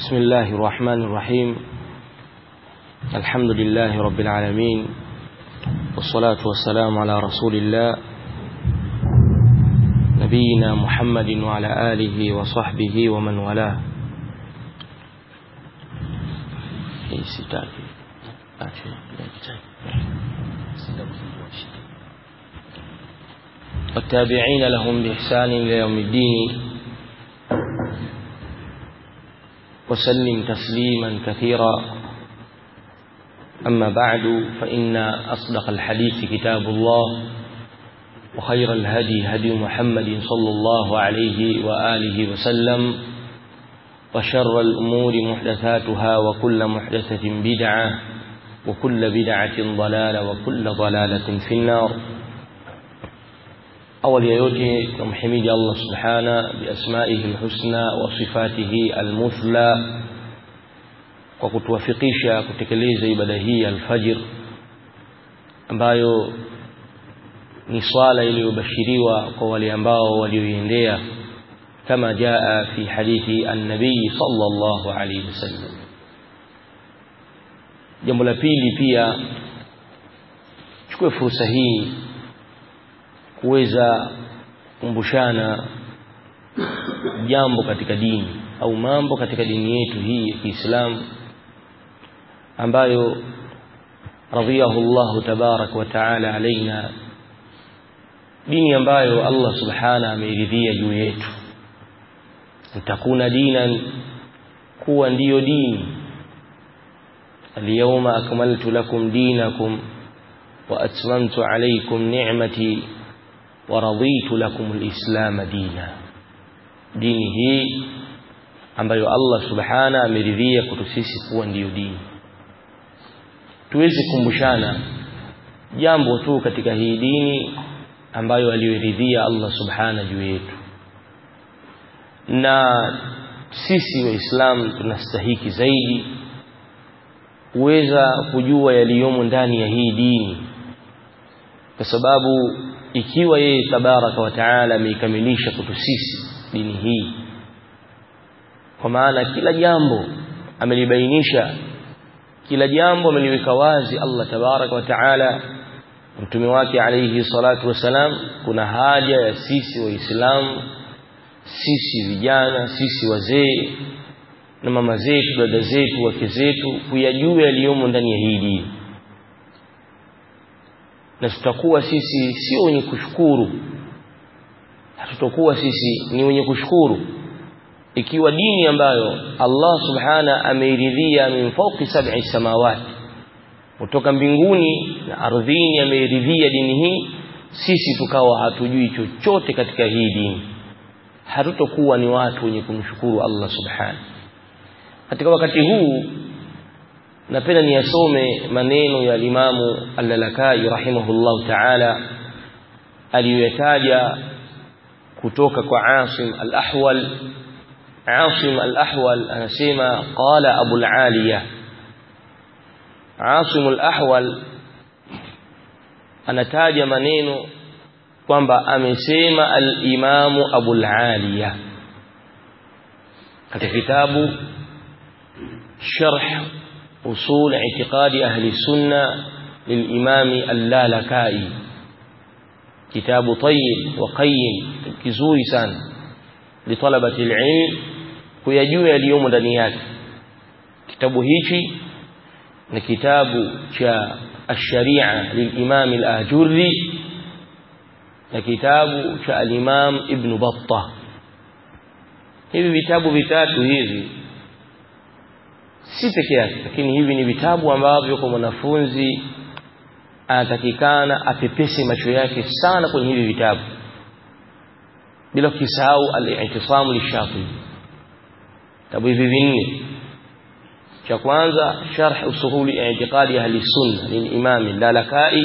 بسم الله الرحمن الرحيم الحمد لله رب العالمين والصلاة والسلام على رسول الله نبينا محمد وعلى آله وصحبه ومن والاه والتابعين لهم بإحسان إلى يوم الدين وسلم تسليما كثيرا أما بعد فإن أصدق الحديث كتاب الله وخير الهدي هدي محمد صلى الله عليه وآله وسلم وشر الأمور محدثاتها وكل محدثة بدعة وكل بدعة ضلالة وكل ضلالة في النار أول يوتي نمحمد الله سبحانه بأسمائه الحسنى وصفاته المثلى kwa kutuwafikisha kutekeleza ibada hii alfajir ambayo ni swala iliyobashiriwa kwa wale ambao walioiendea kama jaa fi hadithi an-nabii sallallahu alayhi wasallam jambo la pili pia chukue fursa hii kuweza kumbushana jambo katika dini au mambo katika dini yetu hii ya Kiislamu ambayo radhiyahu Allah tabarak wa taala alaina dini ambayo Allah subhana ameridhia juu yetu takuna dinan kuwa ndiyo dini اليوم أكملت لكم دينكم وأتممت عليكم نعمتي ورضيت لكم الإسلام دينا dini hii ambayo Allah subhana ameridhia kwetu sisi kuwa ndiyo dini tuweze kumbushana jambo tu katika hii dini ambayo aliyoridhia Allah subhana juu yetu na sisi waislamu tunastahiki zaidi kuweza kujua yaliyomo ndani ya hii dini kwa sababu ikiwa yeye tabaraka wa taala ameikamilisha kwetu sisi dini hii kwa maana kila jambo amelibainisha kila jambo ameliweka wazi Allah tabaraka wa taala mtume wake alayhi salatu wasalam kuna haja ya sisi waislamu sisi vijana sisi wazee na mama zetu dada zetu wake zetu kuyajua yaliyomo ndani ya hii dini na tutakuwa sisi sio wenye kushukuru hatutakuwa sisi ni wenye kushukuru ikiwa dini ambayo Allah subhana ameiridhia min fawqi sab'i samawati kutoka mbinguni na ardhini ameiridhia dini hii sisi tukawa hatujui chochote katika hii dini hatutokuwa ni watu wenye kumshukuru Allah subhana katika wakati huu napenda niyasome maneno ya limamu al-Lalakai rahimahullahu ta'ala aliyoyataja kutoka kwa Asim al-Ahwal Asim al-Ahwal anasema qala Abu al-Aliya Asim al-Ahwal anataja maneno kwamba amesema al-Imam Abu al-Aliya katika kitabu sharh usul i'tiqadi ahli sunna للإمام اللالكائي كتاب طيب وقيم kizuri sana litalabati alilm kuyajua yaliyomo ndani yake kitabu hichi ni kitabu cha ash-sharia lilimam al-ajurri na kitabu cha al-imam ibn battah hivi vitabu vitatu hivi si peke yake lakini hivi ni vitabu ambavyo kwa mwanafunzi anatakikana apepese macho yake sana kwenye hivi vitabu bila kusahau al-i'tisamu lishafi vitabu hivi vinne cha kwanza sharh usuhuli i'tiqadi ahli sunna lilimam al-lalakai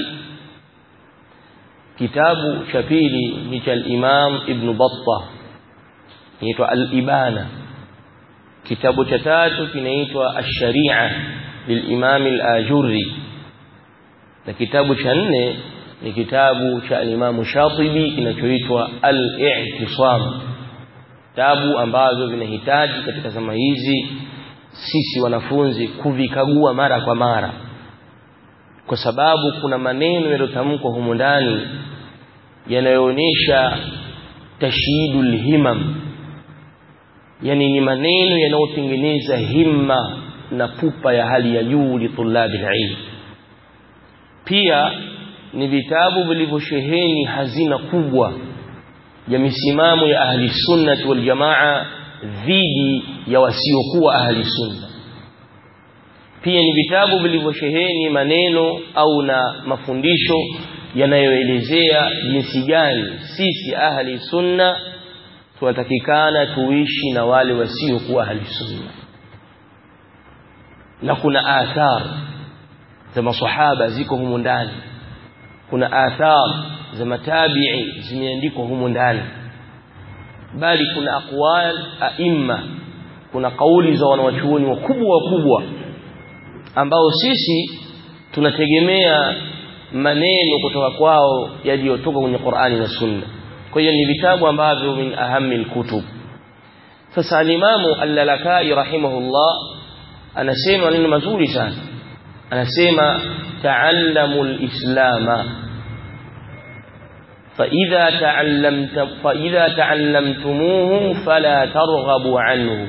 kitabu cha pili ni cha al-imam ibn battah inaitwa al-ibana kitabu cha tatu kinaitwa ash-sharia lilimam al-ajurri na kitabu cha nne ni kitabu cha Imam Shatibi kinachoitwa Al-I'tisam tabu ambazo vinahitaji katika zama hizi sisi wanafunzi kuvikagua mara kwa mara kwa sababu kuna maneno yaliyotamkwa humu ndani yanayoonyesha tashyidul himam yani ni maneno yanayotengeneza himma na pupa ya hali ya juu li tulabi ilm pia ni vitabu vilivyosheheni hazina kubwa ya misimamo ya ahli sunnati wal jamaa dhidi ya wasiokuwa ahli sunna pia ni vitabu vilivyosheheni maneno au na mafundisho yanayoelezea jinsi gani sisi ahli sunna tunatakikana tuishi na wale wasiokuwa ahli sunna na kuna athar za masahaba ziko humu ndani kuna athar za matabi'i zimeandikwa humu ndani bali kuna aqwal aimma kuna kauli za wanawachuoni wakubwa wakubwa ambao sisi tunategemea maneno kutoka kwao yaliyotoka kwenye Qur'ani na Sunna kwa hiyo ni vitabu ambavyo min ahami alkutub sasa alimamu al-Lalakai rahimahullah anasema neno mazuri sana anasema ta'allamu al-islama فإذا تعلمت فإذا تعلمتموه فلا ترغبوا عنه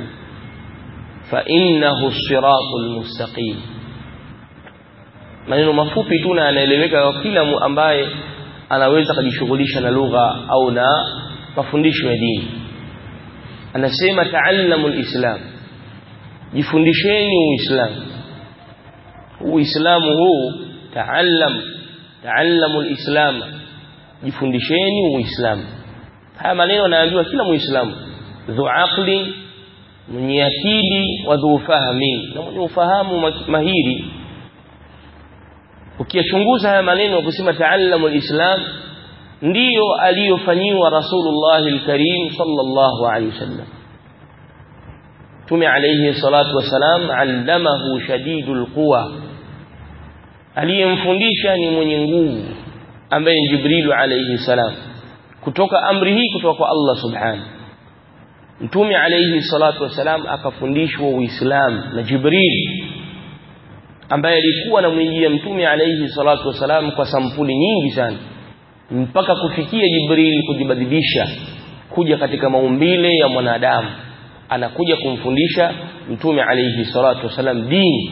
فإنه الصراط المستقيم maneno mafupi tu na anaeleweka kwa kila ambaye anaweza kujishughulisha na lugha au na mafundisho ya dini anasema taallamu alislam jifundisheni uislamu uislamu huu taallam taallamu alislam jifundisheni uislamu haya maneno anaambiwa kila muislamu dhu aqli mwenye akili wa dhu fahmi na mwenye ufahamu mahiri ukiyachunguza haya maneno kusema taallamu alislam ndiyo aliyofanyiwa rasulullah alkarim sallallahu alaihi wasallam tume alayhi salatu wasalam allamahu shadidul quwa aliyemfundisha ni mwenye nguvu ambaye ni jibril alayhi salam kutoka amri hii kutoka kwa Allah subhanahu mtume alayhi salatu wasalam akafundishwa uislamu na jibril ambaye alikuwa anamwijia mtume alayhi salatu wasalam kwa sampuli nyingi sana mpaka kufikia Jibril kujibadilisha kuja katika maumbile ya mwanadamu anakuja kumfundisha mtume alayhi salatu wasalam dini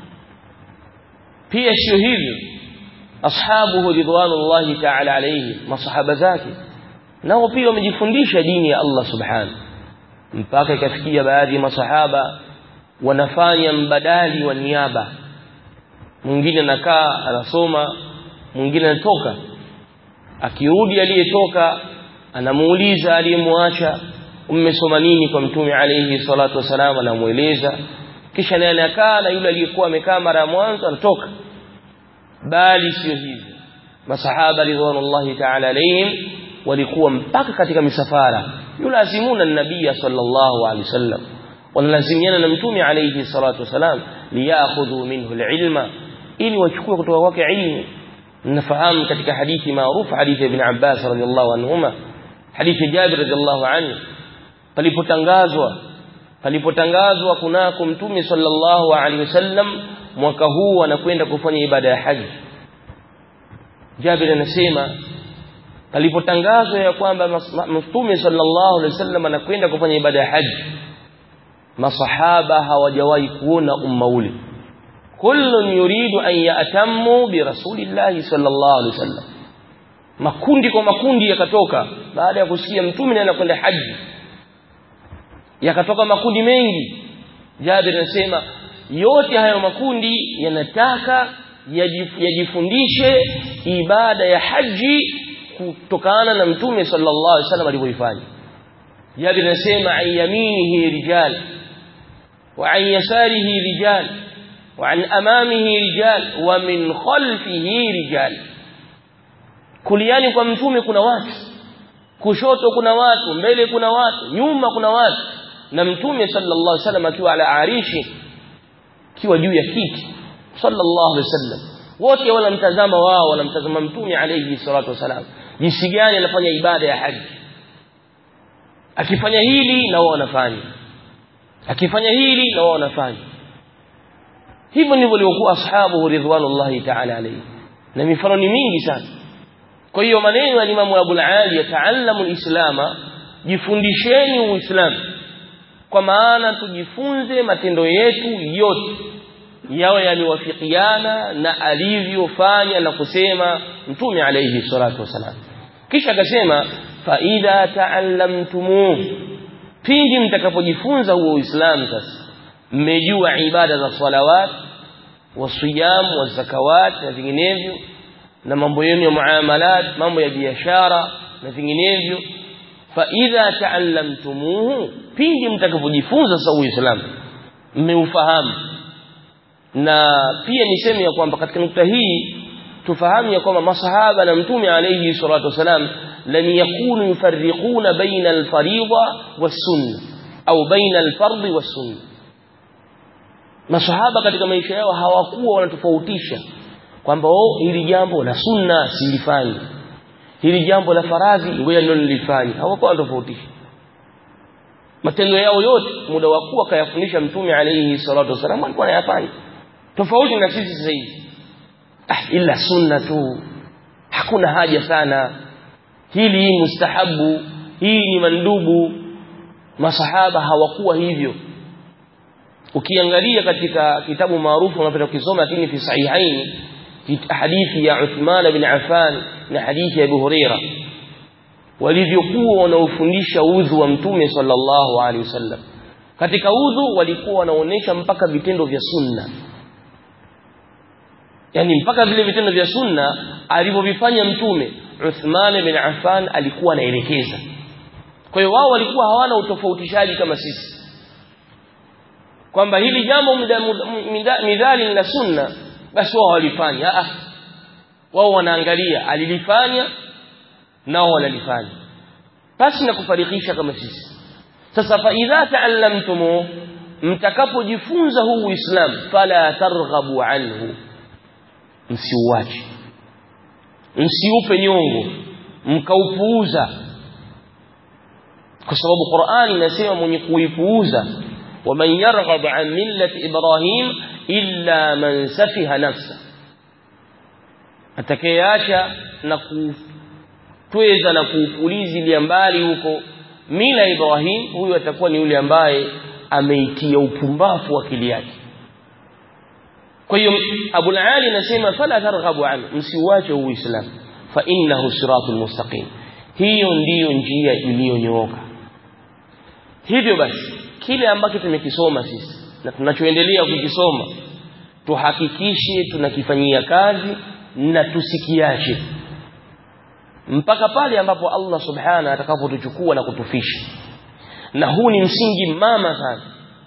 pia sio hivyo ashabuhu ridwanullahi ta'ala alayhi masahaba zake nao pia wamejifundisha dini ya Allah subhanahu mpaka ikafikia baadhi ya masahaba wanafanya mbadali wa niaba mwingine anakaa anasoma mwingine anatoka akirudi aliyetoka anamuuliza aliyemwacha umesoma nini kwa mtume alayhi salatu wasalam anamueleza kisha naye anakaa na yule aliyekuwa amekaa mara ya mwanzo anatoka bali sio hivyo masahaba ridwanullahi ta'ala alayhim walikuwa mpaka katika misafara yulazimuna nabii sallallahu alayhi wasallam wanalazimiana na mtume alayhi salatu wasalam liyakhudhu minhu alilma ili wachukue kutoka kwake ilmu nafahamu katika hadithi maarufu hadithi ibn Abbas radhiallahu anhuma hadithi Jabir radhiallahu anhu palipotangazwa palipotangazwa kunako mtume sallallahu alaihi wasallam mwaka huu anakwenda kufanya ibada ya haji Jabir anasema palipotangazwa ya kwamba mtume sallallahu alaihi wasallam anakwenda kufanya ibada ya haji masahaba hawajawahi kuona umma ule kullun yuridu an ya'tammu bi rasulillahi sallallahu alaihi wasallam makundi kwa makundi yakatoka baada ya kusikia mtume anakwenda haji yakatoka makundi mengi Jabir anasema yote hayo makundi yanataka yajifundishe ibada ya haji kutokana na mtume sallallahu alaihi wasallam alivyoifanya Jabir anasema an yaminihi rijal wa an yasarihi rijal وعن أمامه رجال ومن خلفه رجال kuliani kwa mtume kuna watu kushoto kuna watu mbele kuna watu nyuma kuna watu na mtume sallallahu alaihi wasallam akiwa ala arishi akiwa juu ya kiti sallallahu alaihi wasallam wote wanamtazama wao wanamtazama mtume alayhi salatu wasalam jinsi gani anafanya ibada ya haji akifanya hili na wao wanafanya akifanya hili na wao wanafanya hivyo ndivyo waliokuwa ashabu ridwanullahi ta'ala alayhi na mifano ni mingi sana kwa hiyo maneno ya Imam Abu al-Ali yataallamu al-islama jifundisheni uislamu kwa maana tujifunze matendo yetu yote yawe yamewafikiana na alivyofanya na kusema mtume alayhi salatu wasalam kisha akasema fa idha taallamtumu pindi mtakapojifunza huo uislamu sasa mmejua ibada za salawat wasiyam wazakawat na vinginevyo na mambo yenu ya muamalat mambo ya biashara na vinginevyo fa idha taallamtumuhu pindi mtakapojifunza sasa uislamu mmeufahamu na pia niseme ya kwamba katika nukta hii tufahamu ya kwamba masahaba na mtume alayhi salatu wasalam lam yakunu yufarriquna baina alfariida wassunna au baina alfardhi wassunna masahaba katika maisha yao hawakuwa wanatofautisha kwamba oh hili jambo la sunna silifanyi hili jambo la faradhi ngoja ndio nilifanye hawakuwa wanatofautisha matendo yao yote muda wa kuwa kayafundisha mtume alayhi salatu wasalam alikuwa anayafanya tofauti na sisi sasa hivi ah ila sunna tu hakuna haja sana hili mustahabu hii ni mandubu masahaba hawakuwa hivyo ukiangalia katika kitabu maarufu unapenda kusoma lakini fi sahihain hadithi ya Uthman bin Affan na hadithi ya Abu Huraira walivyokuwa wanaofundisha udhu wa mtume sallallahu alaihi wasallam katika udhu walikuwa wanaonesha mpaka vitendo vya sunna yani mpaka vile vitendo vya sunna alivyovifanya mtume Uthman bin Affan alikuwa anaelekeza kwa hiyo wao walikuwa hawana utofautishaji kama sisi kwamba hili jambo midhali la sunna basi wao walifanya ah wao wanaangalia alilifanya nao wanalifanya basi na kufarikisha kama sisi sasa fa idha taallamtum mtakapojifunza huu uislamu fala targhabu anhu msiuache msiupe nyongo mkaupuuza kwa sababu Qur'ani inasema mwenye kuipuuza waman yarghab an millati ibrahim illa man safiha nafsa atakayeacha na kutweza na kuupulizilia mbali huko mila ibrahim huyu atakuwa ni yule ambaye ameitia upumbavu akili yake kwa hiyo Abu Ali anasema fala targhabu an msiuache uislamu fa innahu siratul mustaqim hiyo ndiyo njia iliyonyooka hivyo basi kile ambacho tumekisoma sisi na tunachoendelea kukisoma tuhakikishe tunakifanyia kazi na tusikiache mpaka pale ambapo Allah subhana atakapotuchukua na kutufisha na huu ni msingi mama sana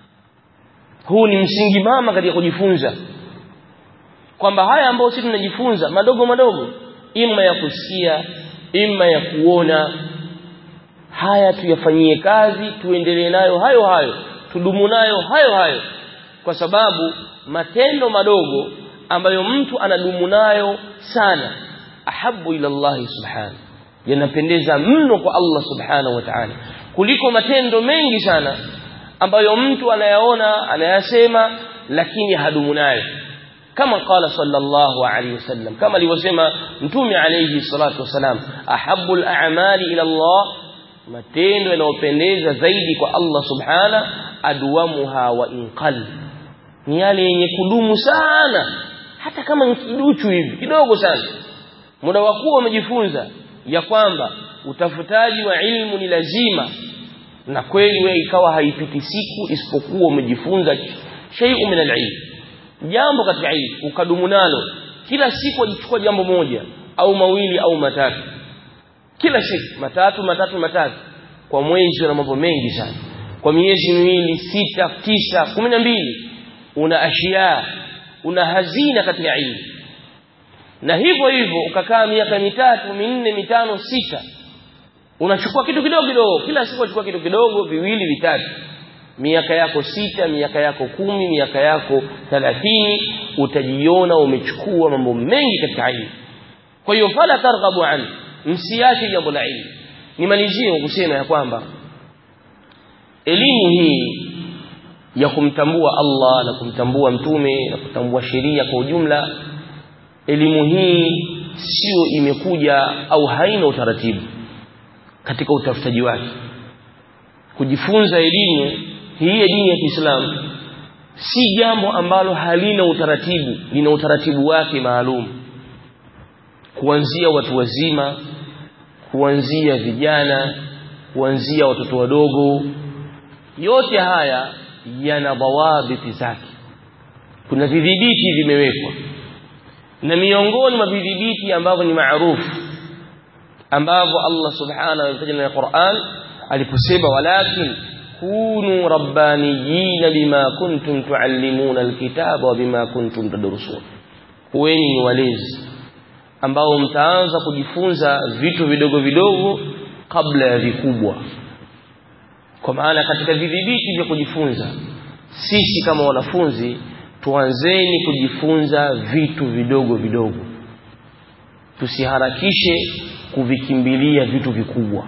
huu ni msingi mama katika kujifunza kwamba haya ambayo sisi tunajifunza madogo madogo ima ya kusikia ima ya kuona haya tuyafanyie kazi tuendelee nayo hayo hayo tudumu nayo hayo hayo kwa sababu matendo madogo ambayo mtu anadumu nayo sana ahabu ila Allah subhanahu yanapendeza mno kwa Allah subhanahu wa ta'ala kuliko matendo mengi sana ambayo mtu anayaona anayasema lakini hadumu nayo kama qala sallallahu alayhi wasallam kama alivyosema mtume alayhi salatu wasalam ahabbu al-a'mali ila Allah matendo yanayopendeza zaidi kwa Allah subhana adwamuha wa inqal ni yale yenye kudumu sana hata kama ni kiduchu hivi kidogo sana muda wa kuwa umejifunza ya kwamba utafutaji wa ilmu ni lazima na kweli wewe ikawa haipiti siku isipokuwa umejifunza shay'un min al-ilm jambo katika ilmu ukadumu nalo kila siku ujichukua jambo moja au mawili au matatu kila siku matatu matatu matatu kwa mwezi una mambo mengi sana kwa miezi miwili sita tisa kumi na mbili una ashia una hazina katika ilmu na hivyo hivyo ukakaa miaka mitatu minne mitano sita unachukua kitu kidogo kidogo kila siku unachukua kitu kidogo viwili vitatu miaka yako sita miaka yako kumi miaka yako thalathini utajiona umechukua mambo mengi katika ilmu kwa hiyo fala targhabu an msiache jambo la ilmu nimalizie kusema ya kwamba elimu hii ya kumtambua Allah na kumtambua mtume na kutambua sheria kwa ujumla elimu hii sio imekuja au haina utaratibu katika utafutaji wake kujifunza elimu hii ya dini ya Kiislamu si jambo ambalo halina utaratibu lina utaratibu wake maalum kuanzia watu wazima kuanzia vijana kuanzia watoto wadogo yote haya yana dhawabiti zake kuna vidhibiti vimewekwa na miongoni mwa vidhibiti ambavyo ni maarufu ambavyo Allah subhanahu wa ta'ala katika Qur'an aliposema walakin kunu rabbaniyina bima kuntum tuallimuna alkitaba wa bima kuntum tadrusun kuweni ni walezi ambao mtaanza kujifunza vitu vidogo vidogo kabla ya vikubwa kwa maana katika vidhibiti vya kujifunza sisi kama wanafunzi tuanzeni kujifunza vitu vidogo vidogo tusiharakishe kuvikimbilia vitu vikubwa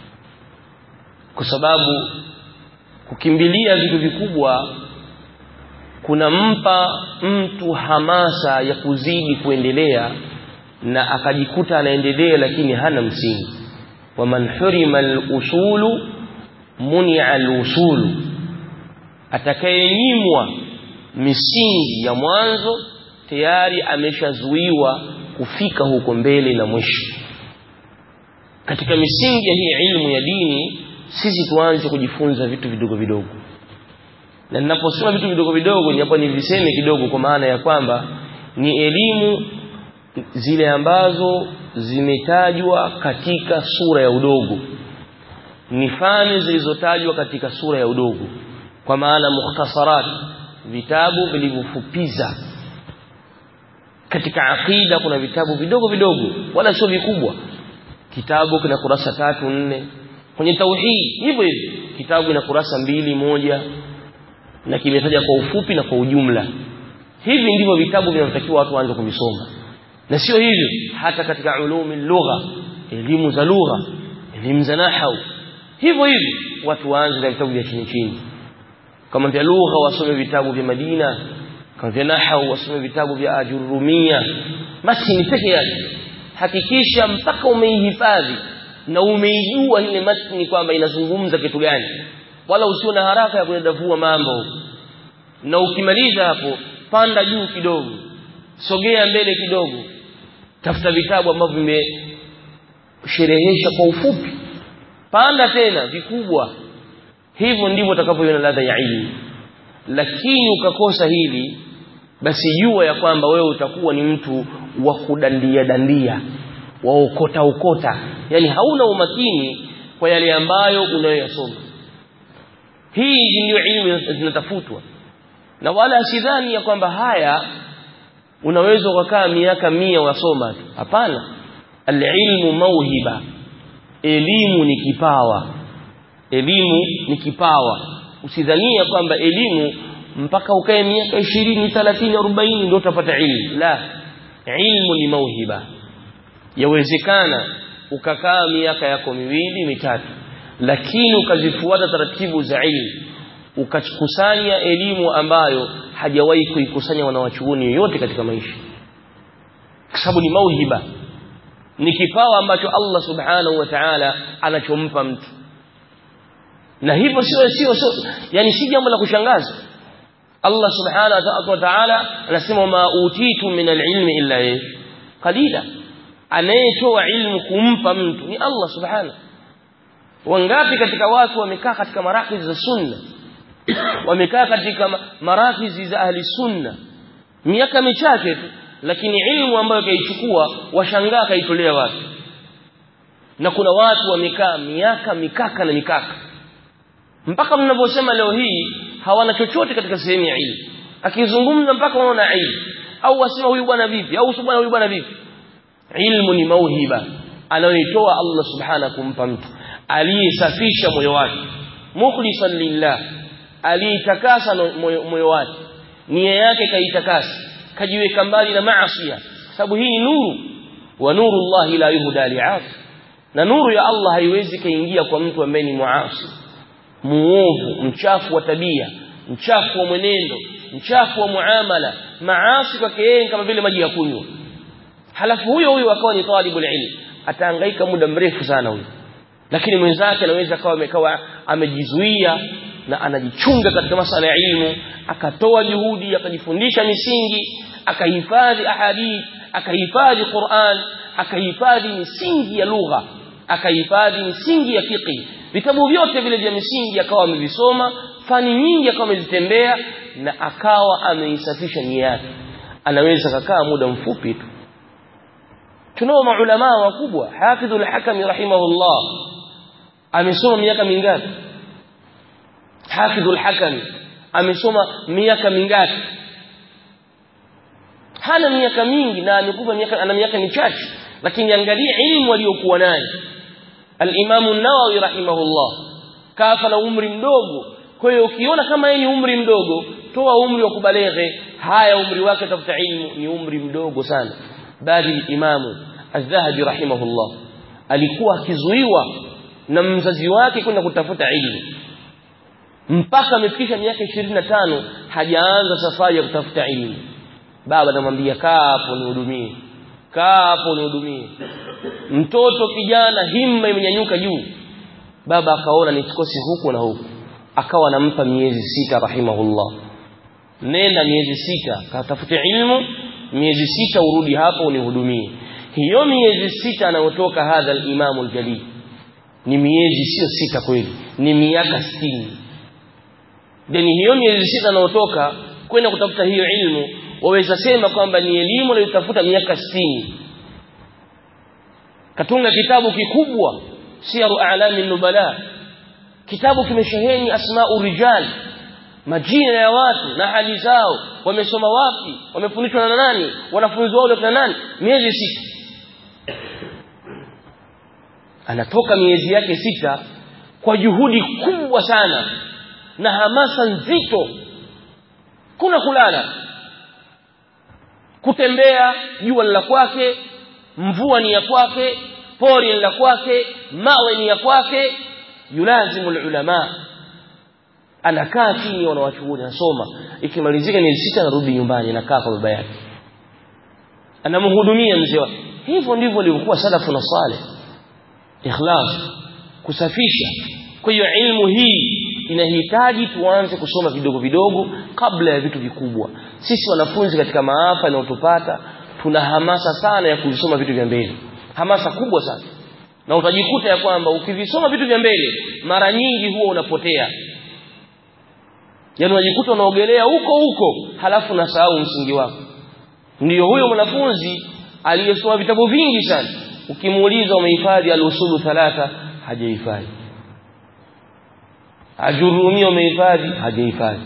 kwa sababu kukimbilia vitu vikubwa kunampa mtu hamasa ya kuzidi kuendelea na akajikuta anaendelea lakini hana msingi waman hurima al-usulu muni'a al-usulu atakayenyimwa misingi ya mwanzo tayari ameshazuiwa kufika huko mbele na mwisho katika misingi ya hii ilmu ya dini sisi tuanze kujifunza vitu vidogo vidogo na ninaposema vitu vidogo vidogo ni hapa niviseme kidogo kwa maana ya kwamba ni elimu zile ambazo zimetajwa katika sura ya udogo ni fani zilizotajwa katika sura ya udogo kwa maana mukhtasarat vitabu vilivyofupiza katika aqida kuna vitabu vidogo vidogo wala sio vikubwa kitabu kina kurasa tatu nne kwenye tauhid hivyo hivyo kitabu kina kurasa mbili moja na kimetaja kwa ufupi na kwa ujumla hivi ndivyo vitabu vinavyotakiwa watu waanze kuvisoma na sio hivyo hata katika ulumi lugha elimu za lugha elimu za nahau hivyo hivyo watu waanze na vitabu vya chini chini kama vya lugha wasome vitabu vya Madina kama vya nahau wasome vitabu vya ajurumia matini peke yake hakikisha mpaka umeihifadhi na umeijua ile matini kwamba inazungumza kitu gani wala usio na haraka ya kuyadavua mambo na ukimaliza hapo panda juu kidogo sogea mbele kidogo tafuta vitabu ambavyo vimesherehesha kwa ufupi panda tena vikubwa hivyo ndivyo utakavyoiona ladha ya ilmu lakini ukakosa hili basi jua ya kwamba wewe utakuwa ni mtu wa kudandia dandia wa ukota ukota yani hauna umakini kwa yale ambayo unayoyasoma hii ndio ilmu zinatafutwa na wala sidhani ya kwamba haya unaweza ukakaa miaka mia wasoma tu hapana alilmu mauhiba elimu ni kipawa elimu ni kipawa usidhania kwamba elimu mpaka ukae miaka 20 30 40 ndio utapata ilmu la ilmu ni mauhiba yawezekana ukakaa miaka yako miwili mitatu lakini ukazifuata taratibu za ilmu ukakusanya elimu ambayo hajawahi kuikusanya wanawachuoni yoyote katika maisha kwa sababu ni mauhiba ni kipawa ambacho Allah subhanahu wa ta'ala anachompa mtu na hivyo sio sio sio yani si jambo la kushangaza Allah subhanahu wa ta'ala anasema ma utitu min al-ilmi illa qalila anayetoa ilmu kumpa mtu ni Allah subhanahu wangapi katika watu wamekaa katika marakizi za sunna wamekaa katika marakizi za ahli sunna miaka michache tu lakini ilmu ambayo kaichukua washangaa kaitolea watu na kuna watu wamekaa miaka mikaka na mikaka mpaka mnavyosema leo hii hawana chochote katika sehemu ya ilmu akizungumza mpaka wanaona ilmu au wasema huyu bwana vipi au bwana huyu bwana vipi ilmu ni mauhiba anayoitoa Allah subhanahu kumpa mtu aliyesafisha moyo wake mukhlisan lillah aliyetakasa moyo wake nia yake kaitakasa kajiweka mbali na maasi sababu hii ni nuru wa nuru Allah la yuhda li'asi na nuru ya Allah haiwezi kaingia kwa mtu ambaye ni muasi muovu mchafu wa tabia mchafu wa mwenendo mchafu wa muamala maasi kwake yeye kama vile maji ya kunywa halafu huyo huyo akawa ni talibul ilm atahangaika muda mrefu sana huyo lakini mwenzake anaweza akawa amekawa amejizuia na anajichunga katika masala ya ilmu akatoa juhudi akajifundisha misingi akahifadhi ahadith akahifadhi Qur'an akahifadhi misingi ya lugha akahifadhi misingi ya fiqh vitabu vyote vile vya misingi akawa amevisoma fani nyingi akawa amezitembea na akawa ameisafisha nia yake anaweza kukaa muda mfupi tu tunao maulama wakubwa hafidhul hakami rahimahullah amesoma miaka mingapi hafidhul hakami amesoma miaka mingapi hana miaka mingi na amekufa miaka ana miaka michache lakini angalia elimu aliyokuwa nayo al-Imam an-Nawawi rahimahullah kafa na umri mdogo kwa hiyo ukiona kama yeye ni umri mdogo toa umri wa kubaleghe haya umri wake tafuta ilmu ni umri mdogo sana bali imamu az-Zahabi rahimahullah alikuwa akizuiwa na mzazi wake kwenda kutafuta ilmu mpaka amefikisha miaka 25 hajaanza safari ya kutafuta ilmu baba anamwambia kaa hapo nihudumie kaa hapo nihudumie mtoto kijana himma imenyanyuka juu baba akaona nisikose huku na huku akawa anampa miezi sita rahimahullah nenda miezi sita katafute ilmu miezi sita urudi hapo unihudumie hiyo miezi sita anayotoka hadha al-Imam al-Jalil ni miezi sio sita kweli ni miaka 60 deni hiyo miezi sita anayotoka kwenda kutafuta hiyo ilmu waweza sema kwamba ni elimu aliyotafuta miaka 60 katunga kitabu kikubwa siyaru a'lami nubala kitabu kimesheheni asma'u rijal majina ya watu na hali zao wamesoma wapi wamefundishwa na nani wanafunzi wao na nani miezi sita anatoka miezi yake sita kwa juhudi kubwa sana na hamasa nzito kuna kulala kutembea jua la kwake mvua ni ya kwake pori ni la kwake mawe ni ya kwake yulazimu ulama anakaa chini wanawachuoni anasoma ikimalizika miezi sita anarudi nyumbani anakaa kwa baba yake anamhudumia mzee wake hivyo ndivyo walivyokuwa salafu na saleh ikhlas kusafisha kwa hiyo ilmu hii inahitaji tuanze kusoma vidogo vidogo kabla ya vitu vikubwa sisi wanafunzi katika maafa yanayotupata tuna hamasa sana ya kuvisoma vitu vya mbele hamasa kubwa sana na utajikuta ya kwamba ukivisoma vitu vya mbele mara nyingi huwa unapotea yaani unajikuta unaogelea huko huko halafu unasahau msingi wako ndiyo huyo mwanafunzi aliyesoma vitabu vingi sana ukimuuliza umehifadhi al-usulu thalatha hajahifadhi ajurumia umehifadhi hajahifadhi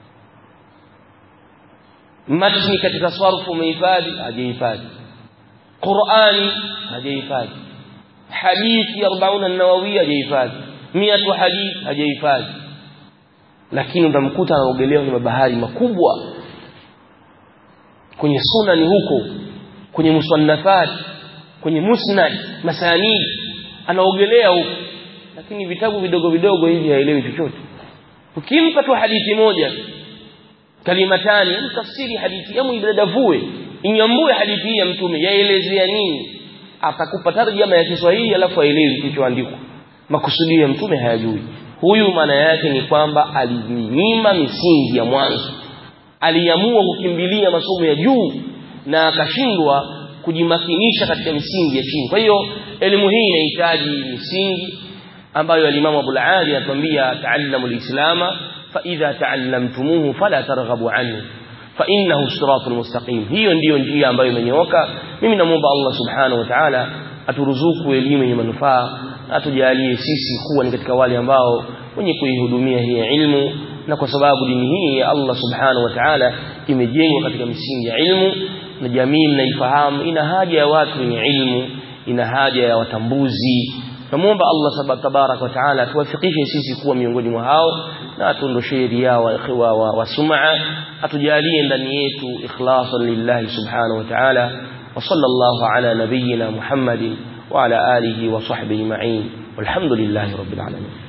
matni katika sarfu umehifadhi hajahifadhi Qur'ani hajahifadhi hadithi 40 an-nawawi hajahifadhi 100 hadith hajahifadhi lakini utamkuta anaogelea kwenye mabahari makubwa kwenye sunani huko kwenye musannafat kwenye musnad masanid anaogelea huko lakini vitabu vidogo vidogo hivi haelewi chochote ukimpa tu hadithi moja kalimatani tafsiri hadithi yamu idadavue inyambue hadithi hii ya mtume yaelezea nini atakupa tarjama ya Kiswahili alafu aelewi kilichoandikwa makusudio ya mtume hayajui huyu maana yake ni kwamba alinyima misingi ya mwanzo aliamua kukimbilia masomo ya juu na akashindwa kujimakinisha katika misingi ya chini kwa hiyo elimu hii inahitaji misingi ambayo alimamu Abu Ali atuambia ta'allamu al-islama fa idha ta'allamtumuhu fala targhabu anhu fa innahu siratul mustaqim hiyo ndiyo njia ambayo imenyooka mimi namuomba Allah subhanahu wa ta'ala aturuzuku elimu yenye manufaa atujalie sisi kuwa ni katika wale ambao wenye kuihudumia hii ilmu na kwa sababu dini hii ya Allah subhanahu wa ta'ala imejengwa katika misingi ya ilmu na jamii mnaifahamu ina haja ya watu wenye ilmu ina haja ya watambuzi namuomba Allah tabarak wa taala atuwafikishe sisi kuwa miongoni mwa hao na atuondoshee riya wa ikhwa wa, wa sum'a atujalie ndani yetu ikhlasan lillahi subhanahu wa ta'ala wa sallallahu ala nabiyyina Muhammadin wa ala alihi wa sahbihi ma'in walhamdulillahi rabbil alamin